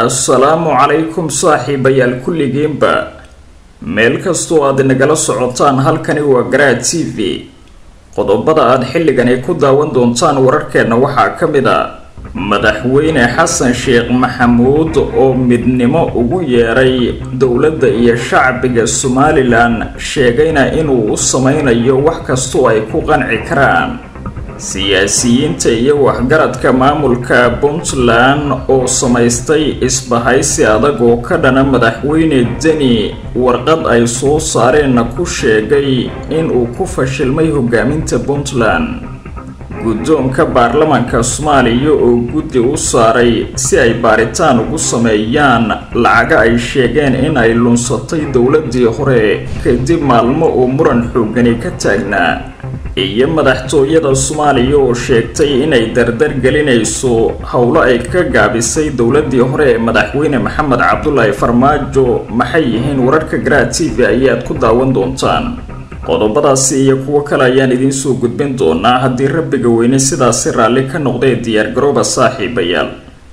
assalaamu calaykum saaxiibayaal kulligiinba meel kastoo aad nagala socotaan halkani waa garaad t v qodobada aad xilligani ku daawan doontaan wararkeenna waxaa ka mid a madaxweyne xasan sheekh maxamuud oo midnimo ugu yeeray dowladda iyo shacbiga somalilan sheegayna inuu u sameynayo wax kastoo ay ku qanci karaan siyaasiyiinta iyo waxgaradka maamulka puntland oo samaystay isbahaysi adag oo ka dhana madaxweyne deni warqad ay soo saareenna ku sheegay inuu ku fashilmay hogaaminta puntland guddoonka baarlamaanka soomaaliya oo guddi u saaray si ay baaritaan ugu sameeyaan lacaga ay sheegeen in ay lunsatay dowladii hore kadib maalmo oo muran xoogani ka taagnaa iyo madaxtooyada soomaaliya oo sheegtay inay dardar gelinayso howlo ay ka gaabisay dowladii hore ee madaxweyne maxamed cabdulaahi farmaajo maxay yihiin wararka garaa t v ayaad ku daawan doontaan qodobadaasi iyo kuwo kale ayaan idiin soo gudbin doonaa haddii rabbiga weyne sidaasi raalli ka noqdee diyaargarooba saaxiibayaal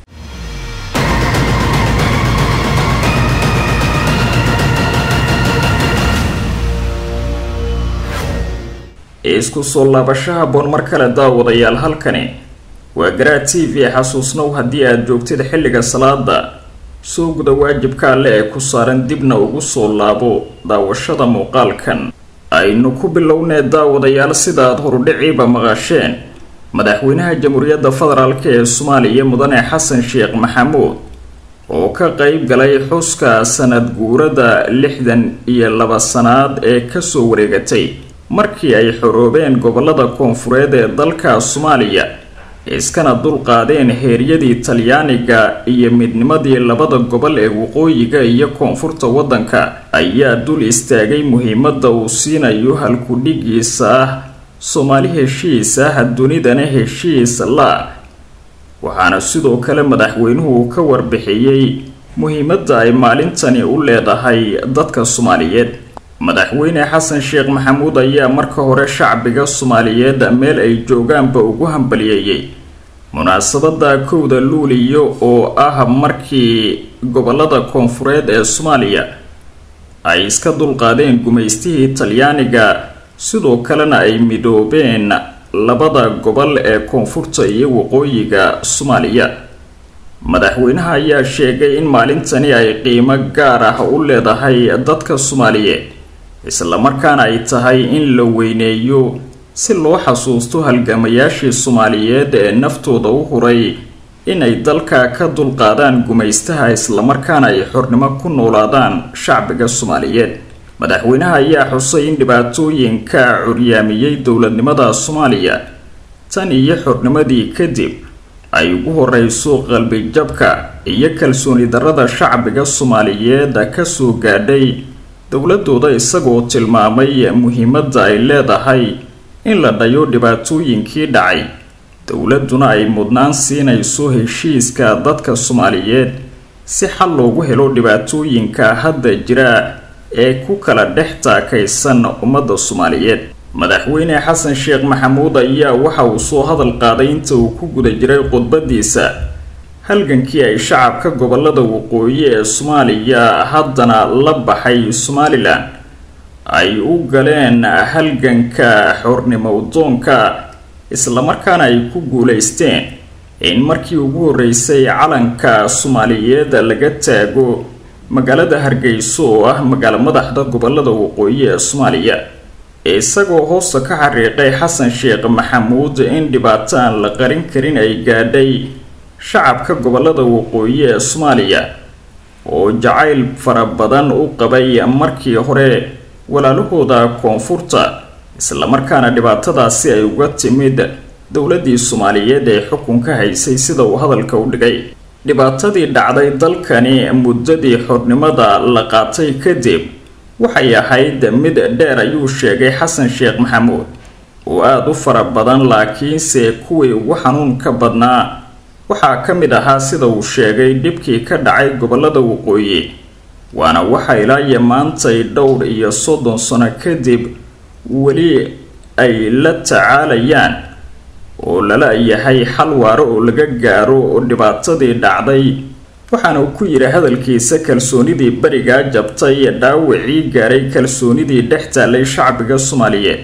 isku soo laabashaha boon mar kale daawadayaal halkani waa garaa t v xasuusnow haddii aad joogtid xilliga salaada soo guda waajibka alle ee ku saaran dibna ugu soo laabo daawashada muuqaalkan aynu ku bilownee daawadayaal sidaad horudhiciiba maqasheen madaxweynaha jamhuuriyadda federaalk ee soomaaliya mudane xasan sheekh maxamuud oo ka qeyb galay xuska sanad guurada lixdan iyo laba sanaad ee kasoo wareegatay markii ay xoroobeen gobolada koonfureed ee dalka soomaaliya iskana dulqaadeen heeryadii talyaaniga iyo midnimadii labada gobol ee waqooyiga iyo koonfurta waddanka ayaa dul istaagay muhiimadda uu siinayo halkudhigiisa ah soomaali heshiis ah dunidana heshiis la waxaana sidoo kale madaxweynuhu ka warbixiyey muhiimadda ay maalintani u leedahay dadka soomaaliyeed madaxweyne xasan sheekh maxamuud ayaa marka hore shacbiga soomaaliyeed meel ay joogaanba ugu hambaliyeeyey munaasabada kowda luuliyo oo ah markii gobolada koonfureed ee soomaaliya ay iska dulqaadeen gumaystihii talyaaniga sidoo kalena ay midoobeen labada gobol ee koonfurta iyo waqooyiga soomaaliya madaxweynaha ayaa sheegay in maalintani ay qiimo gaar ah u leedahay dadka soomaaliyeed islamarkaana ay tahay in la weyneeyo si loo xasuusto halgamayaashii soomaaliyeed ee naftooda u huray inay dalka ka dulqaadaan gumaystaha islamarkaana ay xornimo ku noolaadaan shacbiga soomaaliyeed madaxweynaha ayaa xusay in dhibaatooyinka curyaamiyey dowladnimada soomaaliya tan iyo xornimadii kadib ay ugu horeyso qalbijabka iyo kalsooni darrada shacbiga soomaaliyeed kasoo gaadhay dowladooda isagoo tilmaamay muhiimadda ay leedahay in la dhayo dhibaatooyinkii dhacay dowladuna ay mudnaan siinayso heshiiska dadka soomaaliyeed si xal loogu helo dhibaatooyinka hadda jira ee ku kala dhex taakaysan ummadda soomaaliyeed madaxweyne xasan sheekh maxamuud ayaa waxa uu soo hadal qaaday inta uu ku guda jiray khudbadiisa halgankii ay shacabka gobolada waqooyi ee soomaaliya haddana la baxay somalilan ay u galeen halganka xornimo udoonka islamarkaana ay ku guuleysteen in markii ugu horeysay calanka soomaaliyeed laga taago magaalada hargeyso oo ah magaalo madaxda gobolada waqooyi ee soomaaliya isagoo hoosta ka xariiqay xasan sheekh maxamuud in dhibaato aan la qarin karin ay gaadhay shacabka gobolada waqooyi ee soomaaliya oo jacayl fara badan u qabay markii hore walaalahooda koonfurta islamarkaana dhibaatadaasi ay uga timid dowladii soomaaliyeed ee xukunka haysay sida uu hadalka u dhigay dhibaatadii dhacday dalkani muddadii xornimada la qaatay kadib waxay ahayd mid dheer ayuu sheegay xasan sheekh maxamuud oo aada u fara badan laakiinse kuwii ugu xanuunka badnaa waxaa ka mid ahaa sida uu sheegay dhibkii ka dhacay gobolada waqooyi waana waxa ilaayo maantay dhowr iyo soddon sano kadib weli ay la tacaalayaan oo lala yahay xal waaro oo laga gaaro oo dhibaatadii dhacday waxaana uu ku yidhi hadalkiisa kalsoonidii berigaa jabtay dhaawacii gaaray kalsoonidii dhex taallay shacbiga soomaaliyeed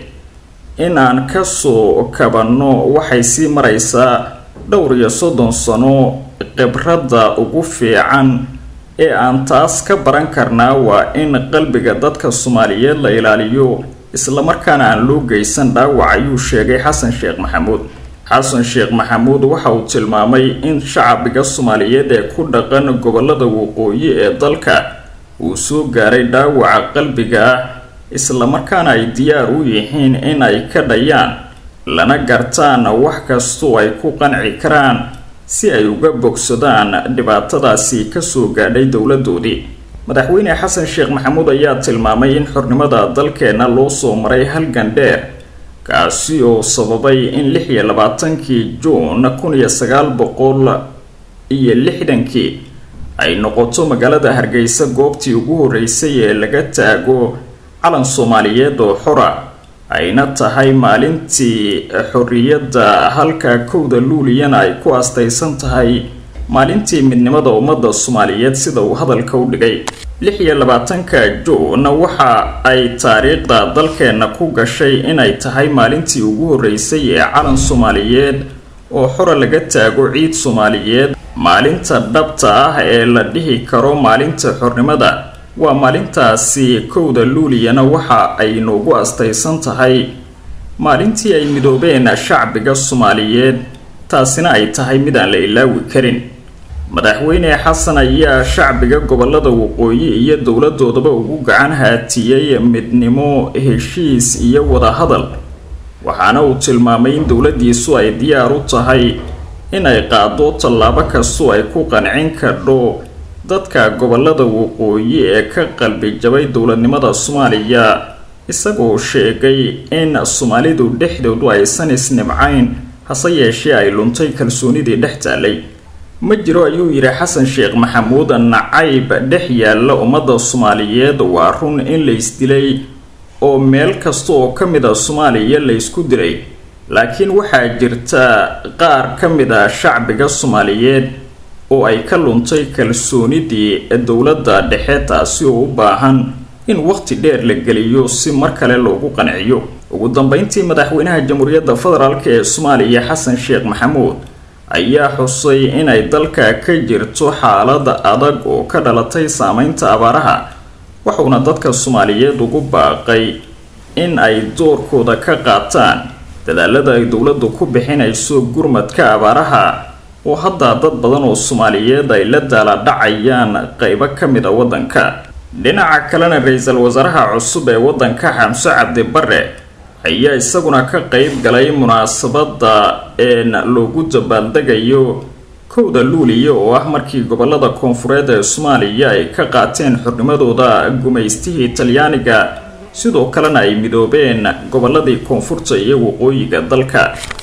in aan kasoo kabanno waxay sii maraysaa dhowr iyo soddon sano khibradda ugu fiican ee aan taas ka baran karnaa waa in qalbiga dadka soomaaliyeed la ilaaliyo islamarkaana aan loo geysan dhaawac ayuu sheegay xasan sheekh maxamuud xasan sheekh maxamuud waxa uu tilmaamay in shacbiga soomaaliyeed ee ku dhaqan gobolada waqooyi ee dalka uu soo gaaray dhaawaca qalbiga ah islamarkaana ay diyaar u yihiin in ay ka dhayaan lana gartaan wax kastoo ay ku qanci karaan si ay uga bogsadaan dhibaatadaasi kasoo gaadhay dowladoodii madaxweyne xasan sheekh maxamuud ayaa tilmaamay in xornimada dalkeenna loo soo maray halgan dheer kaasi oo sababay in lix iyo labaatankii juun kun iyo sagaal boqol iyo lixdankii ay noqoto magaalada hargeysa goobtii ugu horeysay ee laga taago calan soomaaliyeed oo xora ayna tahay maalintii xorriyadda halka kowda luuliyana ay ku astaysan tahay maalintii midnimada ummadda soomaaliyeed sida uu hadalka u dhigay lix iyo labaatanka juun waxa ay taariikhda dalkeenna ku gashay inay tahay maalintii ugu horeysay ee calan soomaaliyeed oo xora laga taago ciid soomaaliyeed maalinta dhabta ah ee la dhihi karo maalinta xornimada waa maalintaasi kowda luuliyana waxa ay noogu astaysan tahay maalintii ay midoobeen shacbiga soomaaliyeed taasina ay tahay mid aan la ilaawi karin madaxweyne xasan ayaa shacbiga gobolada waqooyi iyo dowladoodaba ugu gacan haatiyey midnimo heshiis iyo wadahadal waxaana uu tilmaamay in dowladiisu ay diyaar u tahay inay qaado tallaabo kastoo ay ku qancin kardho dadka gobolada waqooyi ee ka qalbi jabay dowladnimada soomaaliya isagoo sheegay in soomaalidu dhexdoodu aysan isnibcayn hase yeeshee ay luntay kalsoonidii dhex taallay ma jiro ayuu yidhi xasan sheekh maxamuud nacayb dhex yaalla ummadda soomaaliyeed waa run in la isdilay oo meel kasta oo ka mid a soomaaliya la ysku dilay laakiin waxaa jirta qaar ka mid a shacbiga soomaaliyeed oo ay ka luntay kalsoonidii dowladda dhexe taasi oo u baahan in waqti dheer la geliyo si mar kale loogu qanciyo ugu dambeyntii madaxweynaha jamhuuriyadda federaalk ee soomaaliya xasan sheekh maxamuud ayaa xusay inay dalka ka jirto xaalad adag oo ka dhalatay saameynta abaaraha wuxuuna dadka soomaaliyeed ugu baaqay in ay doorkooda ka qaataan dadaalada ay dowladdu ku bixinayso gurmadka abaaraha oo hadda dad badan oo soomaaliyeed ay la daaladhacayaan qeybo ka mid a waddanka dhinaca kalena ra-iisul wasaaraha cusub ee waddanka xamse cabdi bare ayaa isaguna ka qeyb galay munaasabadda een loogu dabaaldegayo kowda luuliya oo ah markii gobolada koonfureed ee soomaaliya ay ka qaateen xornimadooda gumaystihii talyaaniga sidoo kalena ay midoobeen goboladii koonfurta iyo waqooyiga dalka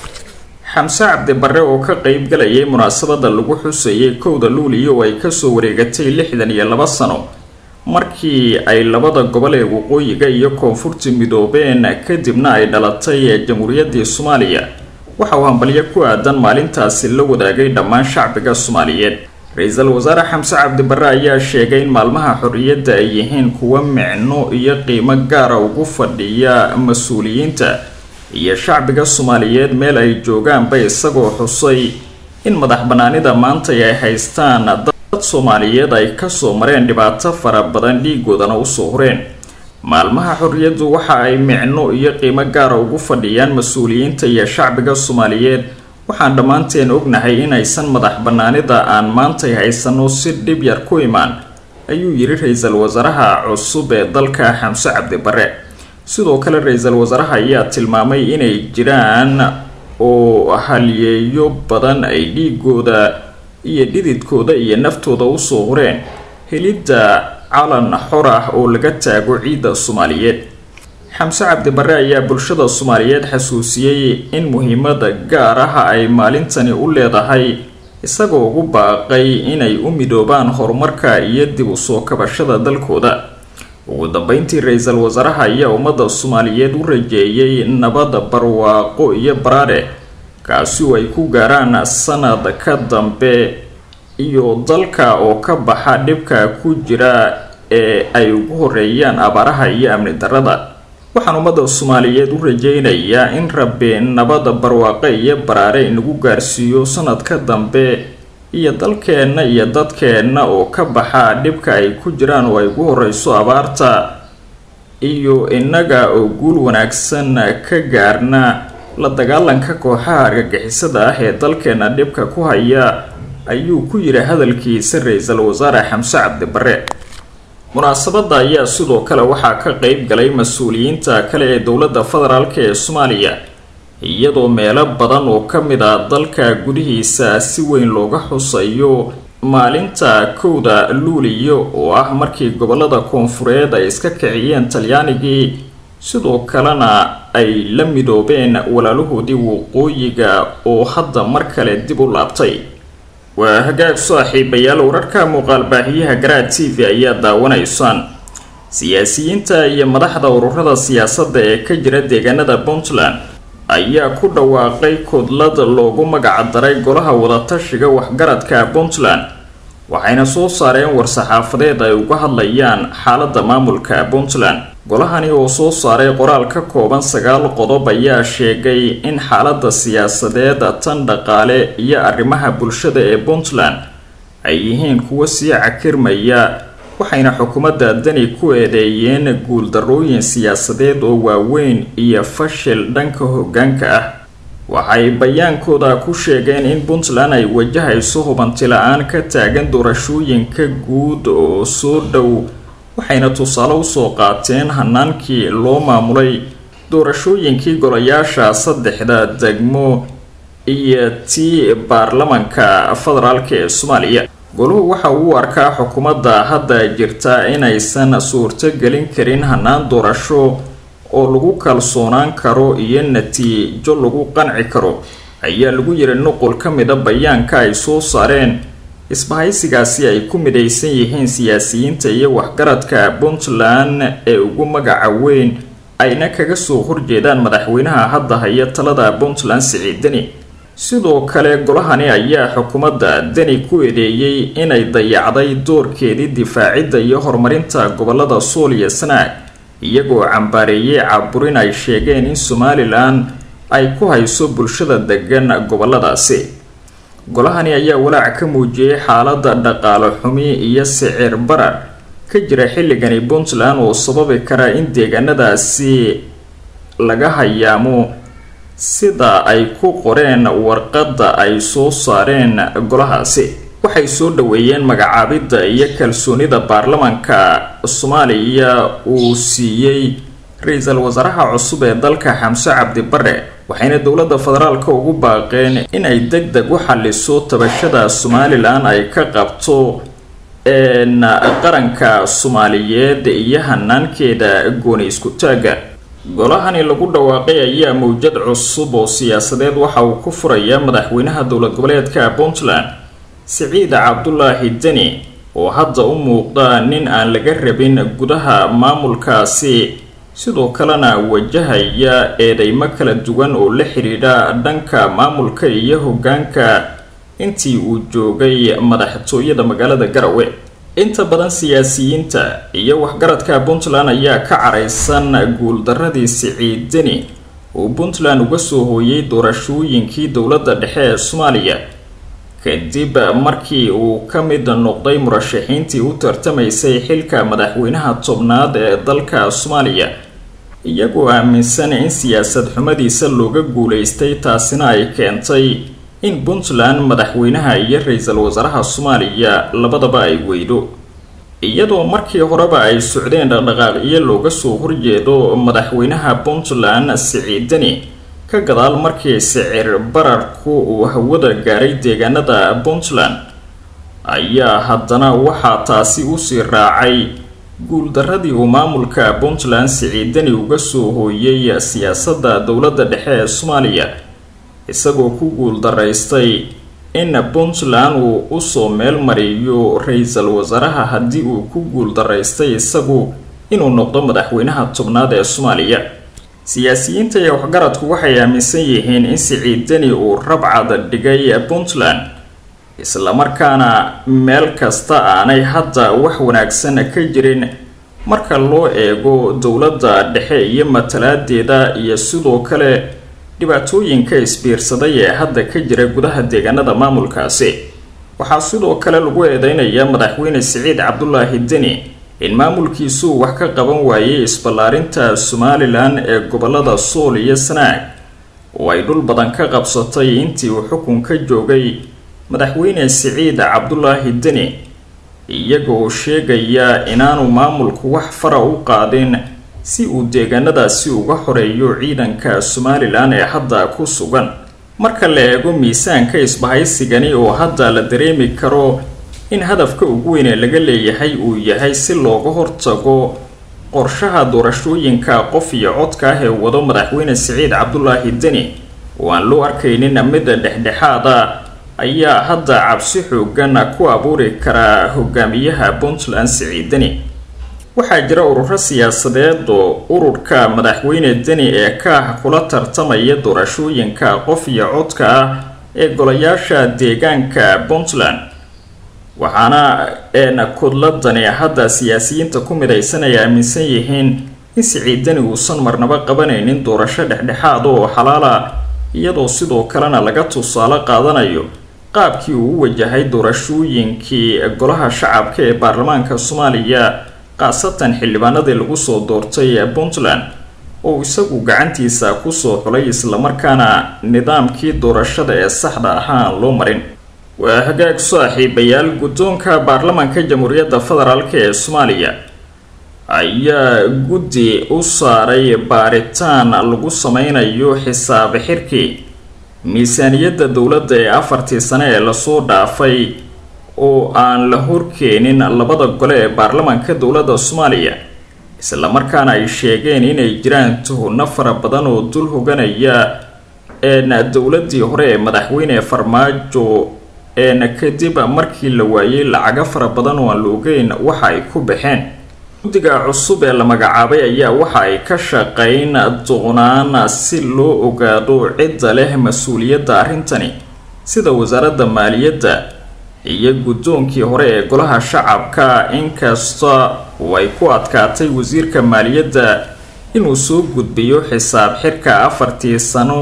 xamse cabdi bare oo ka qeyb galayay munaasabadda lagu xuseeyay kowda luuliya oo ay kasoo wareegatay lixdan iyo laba sano markii ay labada gobol ee waqooyiga iyo koonfurta midoobeen kadibna ay dhalatay jamhuuriyaddii soomaaliya waxa uu hambalyo ku aadan maalintaasi la wadaagay dhammaan shacbiga soomaaliyeed ra-iisul wasaare xamse cabdi bare ayaa sheegay in maalmaha xorriyadda ay yihiin kuwa micno iyo qiimo gaara ugu fadhiya mas-uuliyiinta iyo shacbiga soomaaliyeed meel ay joogaanba isagoo xusay in madax banaanida maanta ay haystaan dad soomaaliyeed ay kasoo mareen dhibaato fara badan dhiigoodana usoo horeen maalmaha xorriyaddu waxa ay micno iyo qiimo gaara ugu fadhiyaan mas-uuliyiinta iyo shacbiga soomaaliyeed waxaan dhammaanteen ognahay inaysan madax banaanida aan maantay haysano si dhib yar ku imaan ayuu yidhi ra-iisul wasaaraha cusub ee dalka xamse cabdi bare sidoo kale ra-iisul wasaaraha ayaa tilmaamay inay jiraan oo halyeeyo badan ay dhiigooda iyo dhididkooda iyo naftooda usoo horeen helidda calan xor ah oo laga taago ciidda soomaaliyeed xamse cabdi bare ayaa bulshada soomaaliyeed xasuusiyey in muhiimada gaar ah ay maalintani u leedahay isagoo ugu baaqay inay u midoobaan horumarka iyo dib u soo kabashada dalkooda ugu dambeyntii ra-iisul wasaaraha ayaa ummadda soomaaliyeed u rajeeyay nabad barwaaqo iyo baraadhe kaasi oo ay ku gaaraan sanad ka dambe iyo dalka oo ka baxa dhibka ku jira ee ay ugu horeeyaan abaaraha iyo amni darada waxaan ummadda soomaaliyeed u rajaynayaa in rabbi nabada barwaaqe iyo baraare inagu gaarsiiyo sanadka dambe iyo dalkeenna iyo dadkeenna oo ka baxa dhibka ay ku jiraan oo ay ugu horeyso abaarta iyo innaga oo guul wanaagsan ka gaarna la dagaalanka kooxaha argagixisada ah ee dalkeena dhibka ku haya ayuu ku yidhi hadalkiisa ra-iisul wasaare xamse cabdi bare munaasabadda ayaa sidoo kale waxaa ka qeyb galay mas-uuliyiinta kale ee dowladda federaalk ee soomaaliya iyadoo meelo badan oo ka mid a dalka gudihiisa si weyn looga xusayo maalinta kowda luuliyo oo ah markii gobolada koonfureed ay iska kiciyeen talyaanigii sidoo kalena ay la midoobeen walaalahoodii waqooyiga oo hadda mar kale dib u laabtay waa hagaag saaxiibayaal wararka muuqaal baahiyaha garaad t v ayaa daawanaysaan siyaasiyiinta iyo madaxda ururada siyaasadda ee ka jira deegaanada puntland ayaa ku dhawaaqay kudlad loogu magac daray golaha wadatashiga waxgaradka puntland waxayna soo saareen war-saxaafadeed ay uga hadlayaan xaaladda maamulka puntland golahani oo soo saaray qoraal ka kooban sagaal qodob ayaa sheegay in xaaladda siyaasadeed tan dhaqaale iyo arrimaha bulshada ee puntland ay yihiin kuwo sii cakirmaya waxayna xukuumadda dani ku eedeeyeen guuldarrooyin siyaasadeed oo waaweyn iyo fashil dhanka hoggaanka ah waxay bayaankooda ku sheegeen in puntland ay wajahayso hubanti la-aan ka taagan doorashooyinka guud oo soo dhow waxayna tusaale usoo qaateen hanaankii loo maamulay doorashooyinkii golayaasha saddexda degmo iyo tii baarlamanka federaalk ee soomaaliya goluhu waxa uu arkaa xukuumadda hadda jirta inaysan suurto gelin karin hanaan doorasho oo lagu kalsoonaan karo iyo natiijo lagu qanci karo ayaa lagu yiri nuqul ka mida bayaanka ay soo saareen isbahaysigaasi ay ku midaysan yihiin siyaasiyiinta iyo waxgaradka puntland ee ugu magaca weyn ayna kaga soo horjeedaan madaxweynaha hadda haya talada puntland siciid deni sidoo kale golahani ayaa xukuumadda deni ku eedeeyey inay dayacday doorkeedii difaacidda iyo horumarinta gobolada sool iyo sanaag iyagoo cambaareeyey caburin ay sheegeen in somalilan ay ku hayso bulshada degan goboladaasi golahani ayaa walaac ka muujiyey xaaladda dhaqaale xumi iyo sicir barar ka jira xilligani puntland oo sababi kara in deegaanadaasi laga hayaamo sida ay ku qoreen warqadda ay soo saareen golahaasi waxay soo dhaweeyeen magacaabidda iyo kalsoonida baarlamanka soomaaliya uu siiyey ra-iisul wasaaraha cusub ee dalka xamse cabdi bare waxayna dowladda federaalka ugu baaqeen inay deg deg u xaliso tabashada somalilan ay ka qabto qaranka soomaaliyeed iyo hanaankeeda gooni isku taaga golahani lagu dhawaaqay ayaa mawjad cusub oo siyaasadeed waxa uu ku furayaa madaxweynaha dowlad goboleedka puntland siciid cabdulaahi deni oo hadda u muuqda nin aan laga rabin gudaha maamulkaasi sidoo kalena wajahaya eedeymo kala duwan oo la xidhiidha dhanka maamulka iyo hoggaanka intii uu joogay madaxtooyada magaalada garawe inta badan siyaasiyiinta iyo waxgaradka puntland ayaa ka caraysan guuldaradii siciid deni uu puntland uga soo hooyay doorashooyinkii dowladda dhexe ee soomaaliya kadib markii uu ka mid noqday murashaxiintii u tartamaysay xilka madaxweynaha tobnaad ee dalka soomaaliya iyagoo aaminsan in siyaasad xumadiisa looga guulaystay taasina ay keentay in puntland madaxweynaha iyo ra-iisul wasaaraha soomaaliya labadaba ay weydo iyadoo markii horeba ay socdeen dhaqdhaqaaqyo looga soo horjeedo madaxweynaha puntland siciid deni ka gadaal markii sicir bararku uu hawada gaaray deegaanada puntland ayaa haddana waxaa taasi usii raacay guuldaradii uu maamulka puntland siciid deni uga soo hooyay siyaasadda dowladda dhexe ee soomaaliya isagoo ku guuldaraystay in puntland uu usoo meel mariyo ra-iisul wasaaraha haddii uu ku guuldaraystay isagu inuu noqdo madaxweynaha tobnaad ee soomaaliya siyaasiyiinta iyo waxgaradku waxay aaminsan yihiin in siciid deni uu rabcad dhigay puntland islamarkaana meel kasta aanay hadda wax wanaagsan ka jirin marka loo eego dowladda dhexe iyo matalaadeeda iyo sidoo kale dhibaatooyinka isbiirsaday ee hadda ka jira gudaha deegaanada maamulkaasi waxaa sidoo kale lagu eedeynayaa madaxweyne siciid cabdulaahi deni in maamulkiisuu wax ka qaban waayey isballaarinta somalilan ee gobolada sool iyo sanaag oo ay dhul badan ka qabsatay intii uu xukunka joogay madaxweyne siciid cabdulaahi deni iyaga oo sheegaya inaanu maamulku wax fara u qaadin si uu deegaanadaasi uga xoreeyo ciidanka somalilan ee hadda ku sugan marka la eego miisaanka isbahaysigani oo hadda la dareemi karo in hadafka ugu weyn ee laga leeyahay uu yahay si looga hortago qorshaha doorashooyinka qof iyo codka ah ee wado madaxweyne siciid cabdulaahi deni oo aan loo arkaynin midda dhexdhexaada ayaa hadda cabsi xoogan ku abuuri karaa hogaamiyaha puntland siciid deni waxaa jira ururo siyaasadeed oo ururka madaxweyne deni ee ka ah kula tartamaya doorashooyinka qof iyo codka ah ee golayaasha deegaanka puntland waxaana eena kudladani hadda siyaasiyiinta ku midaysan ay aaminsan yihiin in siciid deni uusan marnabo qabanaynin doorasho dhexdhexaad oo xalaala iyadoo sidoo kalena laga tusaale qaadanayo qaabkii uu u wajahay doorashooyinkii golaha shacabka ee baarlamaanka soomaaliya khaasatan xildhibaanadii lagu soo doortay puntland oo isagu gacantiisa kusoo xulay islamarkaana nidaamkii doorashada ee saxda ahaa aan loo marin waa hagaag saaxiibayaal guddoonka baarlamaanka jamhuuriyadda federaalk ee soomaaliya ayaa guddi u saaray baaritaan lagu sameynayo xisaab xirkii miisaaniyadda dowladda ee afartii sane ee lasoo dhaafay oo aan la horkeenin labada gole ee baarlamaanka dowladda soomaaliya islamarkaana ay sheegeen inay jiraan tuhunno fara badan oo dul hoganaya eena dowladii hore ee madaxweyne farmaajo eena kadib markii la waayey lacago fara badan oo aan la ogeyn waxa ay ku baxeen guddiga cusub ee la magacaabay ayaa waxa ay ka shaqeyn doonaan si loo ogaado cidda leh mas-uuliyadda arrintani sida wasaaradda maaliyadda iyo guddoonkii hore ee golaha shacabka inkasta oo ay ku adkaatay wasiirka maaliyadda inuu soo gudbiyo xisaab xirka afartii sano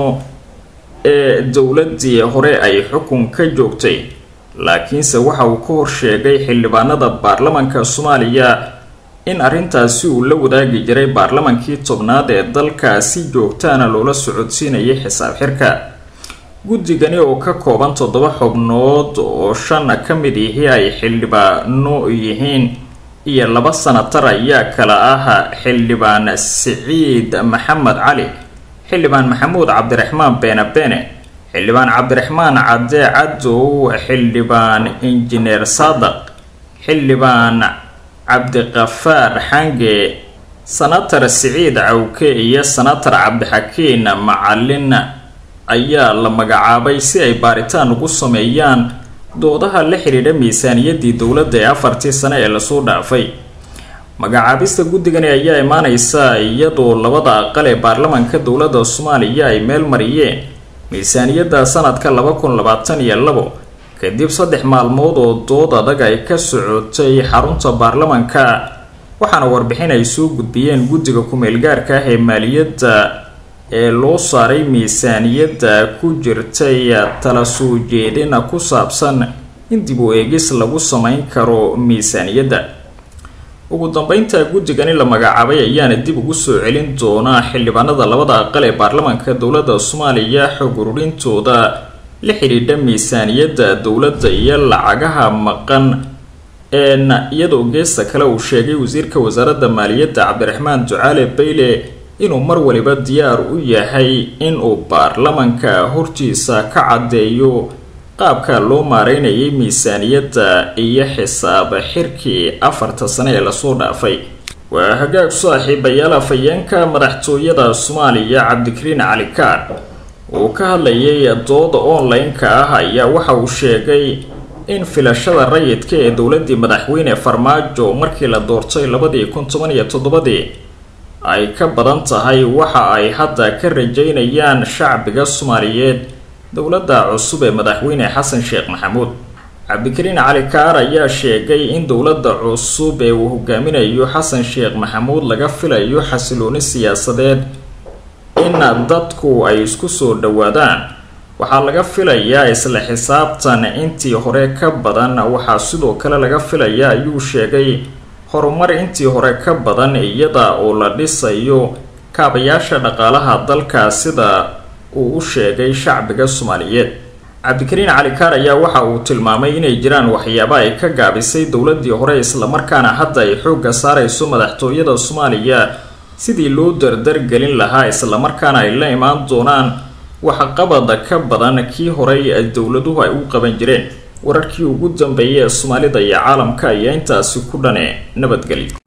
ee dowladii hore ay xukun ka joogtay laakiinse waxa uu ka horsheegay xildhibaanada baarlamanka soomaaliya in arrintaasi uu la wadaagi jiray baarlamankii tobnaad ee dalka si joogtaana loola socodsiinayay xisaab xirka guddigani oo ka kooban toddoba xubnood oo shan ka mid ihi ay xildhibaano yihiin iyo laba sanatar ayaa kala ah xildhibaan siciid maxamed cali xildhibaan maxamuud cabdiraxmaan beene beene xildhibaan cabdiraxmaan cadde cadow xildhibaan injineer saadaq xildhibaan cabdiqafaar xange sanatar siciid cawke iyo sanatar cabdixakiin macalin ayaa la magacaabay si ay baaritaan ugu sameeyaan doodaha la xidhiidha miisaaniyaddii dowladda ee afartii sane ee lasoo dhaafay magacaabista guddigani ayaa imaaneysa iyadoo labada aqal ee baarlamanka dowladda soomaaliya ay meel mariyeen miisaaniyadda sanadka laba kun labaatan iyo labo kadib saddex maalmood oo dood adag ay ka socotay xarunta baarlamanka waxaana warbixin ay soo gudbiyeen guddiga ku-meelgaarka ah ee maaliyadda ee loo saaray miisaaniyadda ku jirtay tala soo jeedina ku saabsan in dib u eegis lagu sameyn karo miisaaniyadda ugu dambeynta guddigani la magacaabay ayaana dib ugu soo celin doonaa xildhibaanada labada aqal ee baarlamanka dowladda soomaaliya xog ururintooda la xidhiidha miisaaniyadda dowladda iyo lacagaha maqan een iyadoo geesta kale uu sheegay wasiirka wasaaradda maaliyadda cabdiraxmaan ducaale bayle inuu mar waliba diyaar u yahay inuu baarlamanka hortiisa ka caddeeyo qaabka loo maareynayay miisaaniyadda iyo xisaab xirkii afarta sane ee lasoo dhaafay waa hagaag saaxiibayaal afhayeenka madaxtooyada soomaaliya cabdikariin cali kaar uu ka hadlayay dooda online-ka ah ayaa waxa uu sheegay in filashada rayidka ee dowladii madaxweyne farmaajo markii la doortay labadii kun toban iyo toddobadii ay ka badan tahay waxa ay hadda ka rajeynayaan shacbiga soomaaliyeed dowladda cusub ee madaxweyne xasan sheekh maxamuud cabdikariin cali kaar ayaa sheegay in dowladda cusub ee uu hogaaminayo xasan sheekh maxamuud laga filayo xasilooni siyaasadeed in dadku ay isku soo dhawaadaan waxaa laga filayaa isla xisaabtan intii hore ka badan waxaa sidoo kale laga filayaa ayuu sheegay horumar intii hore ka badan iyada oo la dhisayo kaabayaasha dhaqaalaha dalka sida uu u sheegay shacbiga soomaaliyeed cabdikariin cali kaar ayaa waxa uu tilmaamay inay jiraan waxyaaba ay ka gaabisay dowladii hore islamarkaana hadda ay xoogga saarayso madaxtooyada soomaaliya sidii loo dardargelin lahaa islamarkaana ay la imaan doonaan waxqabada ka badan kii horey dowladuhu ay u qaban jireen wararkii ugu dambeeyay ee soomaalida iyo caalamka ayaa intaasi ku dhane nabadgelyo